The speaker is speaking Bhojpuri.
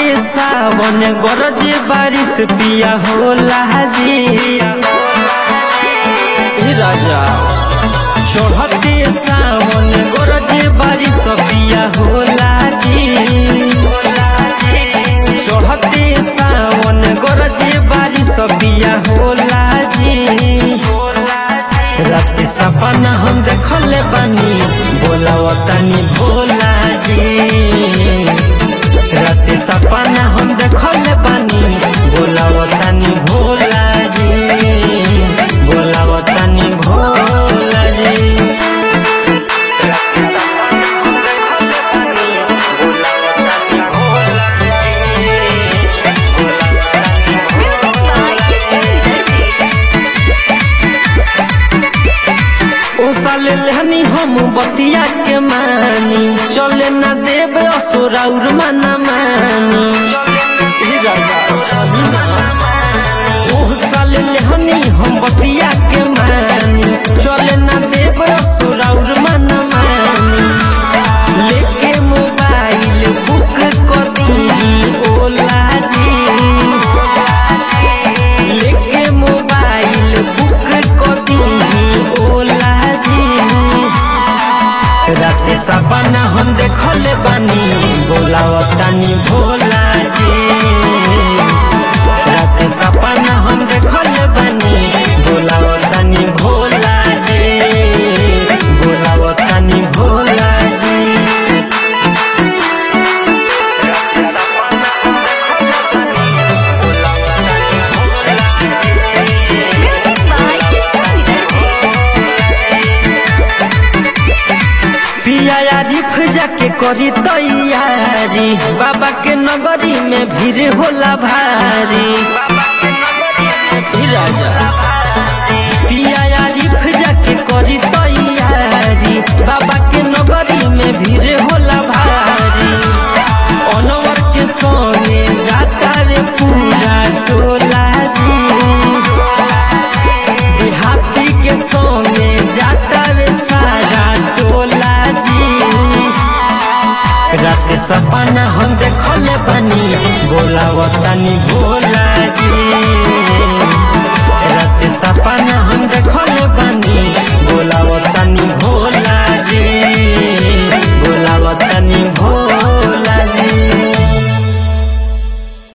सावन गरज बारिश पिया होला जी ए राजा चढ़ते सावन गरज बारिश पिया होला जी चढ़ते सावन गरज बारिश पिया होला जी रात सपना हम देखले बानी बोलावा तनी भोला जी रात सपना हम देखले बानी बोलावा तनी भोला जी बोलावा तनी भोला जी रात सपना हम देखले बानी बोलावा तनी भोला ओ साले लहनी हम बतिया के मानी चले ना देव असुराउर मना मानी ओ साले लहनी हम बतिया के मानी चले ना देव असुराउर मना मानी लेके मोबाइल बुक कर दी ओला जी लेके मोबाइल बुक कर दी ओला जी राते सपना हम देखले बानी बोलावा तानी भोला जी राते सपना हम देखले बानी बोलावा तानी भोला जी बोलावा तानी भोला जी राते सपना हम देखले बानी बोलावा तानी भोला Music by पिया रिफ जाके करी तैयारी बाबा के नगरी में भीड़ होला भारी ई राजा पिया रिफ जाके करी तैयारी बाबा के नगरी में भीड़ होला भारी अनवर के संगे जाता रे पूरा टोला जी देहाती के संगे जाता रे सारा टोला जी रात सपना हम देखले बनी बोलावतानी भोला जी